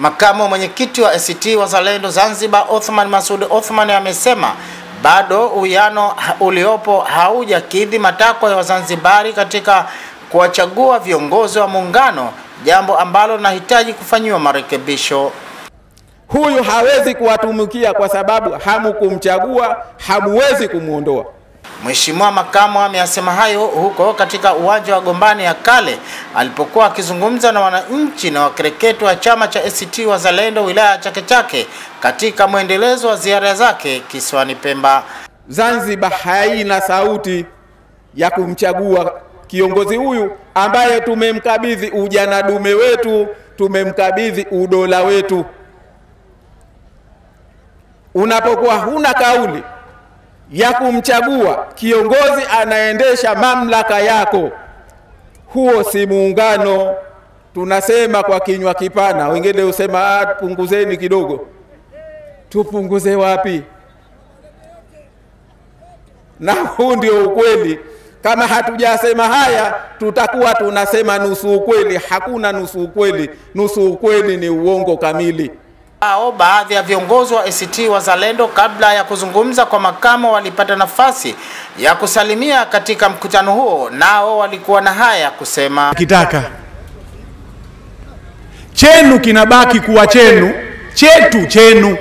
Makamu mwenyekiti wa ACT Wazalendo Zanzibar Othman Masud Othman amesema bado uwiano uliopo haujakidhi matakwa ya Wazanzibari katika kuwachagua viongozi wa muungano, jambo ambalo linahitaji kufanyiwa marekebisho. Huyu hawezi kuwatumikia kwa sababu hamukumchagua, hamuwezi kumwondoa. Mheshimiwa makamu ameyasema hayo huko katika uwanja wa Gombani ya kale alipokuwa akizungumza na wananchi na wakereketo wa chama cha ACT Wazalendo wilaya ya Chake Chake katika mwendelezo wa ziara zake kisiwani Pemba. Zanzibar haina sauti ya kumchagua kiongozi huyu ambaye tumemkabidhi ujana dume wetu, tumemkabidhi udola wetu. Unapokuwa huna kauli ya kumchagua kiongozi anaendesha mamlaka yako, huo si muungano. Tunasema kwa kinywa kipana, wengine husema ah, punguzeni kidogo. Tupunguze wapi? Na huu ndio ukweli. Kama hatujasema haya, tutakuwa tunasema nusu ukweli. Hakuna nusu ukweli, nusu ukweli ni uongo kamili. Hao baadhi ya viongozi wa ACT Wazalendo kabla ya kuzungumza kwa makamo walipata nafasi ya kusalimia katika mkutano huo, nao walikuwa na haya kusema. kitaka chenu kinabaki kuwa chenu, chetu chenu.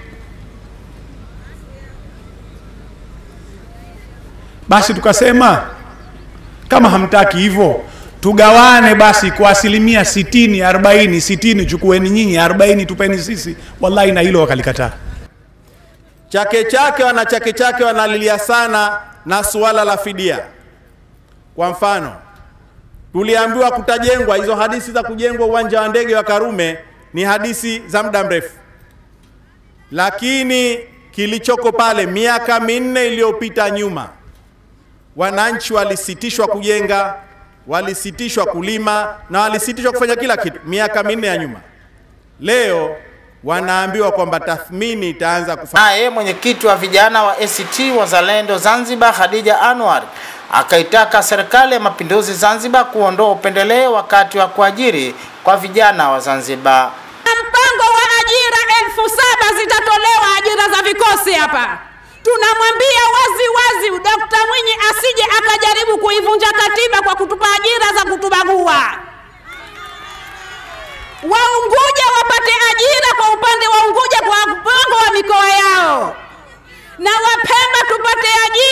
Basi tukasema kama hamtaki hivyo tugawane basi kwa asilimia sitini arobaini sitini chukueni nyinyi arobaini tupeni sisi wallahi na hilo wakalikataa Chake Chake wana Chake Chake wanalilia sana na suala la fidia. Kwa mfano, tuliambiwa kutajengwa, hizo hadithi za kujengwa uwanja wa ndege wa Karume ni hadithi za muda mrefu, lakini kilichoko pale, miaka minne iliyopita nyuma, wananchi walisitishwa kujenga, walisitishwa kulima na walisitishwa kufanya kila kitu miaka minne ya nyuma. Leo wanaambiwa kwamba tathmini itaanza kufanya. Naye mwenyekiti wa vijana wa ACT Wazalendo Zanzibar Khadija Anwar akaitaka serikali ya mapinduzi Zanzibar kuondoa upendeleo wakati wa kuajiri kwa vijana wa Zanzibar. Mpango wa ajira elfu saba zitatolewa ajira za vikosi hapa. Tunamwambia wazi wazi Dkt. Mwinyi asije akajaribu kuivunja katiba kwa kutupa ajira za kutubagua. Waunguja wapate ajira kwa upande wa Unguja kwa mpango wa mikoa yao, na Wapemba tupate ajira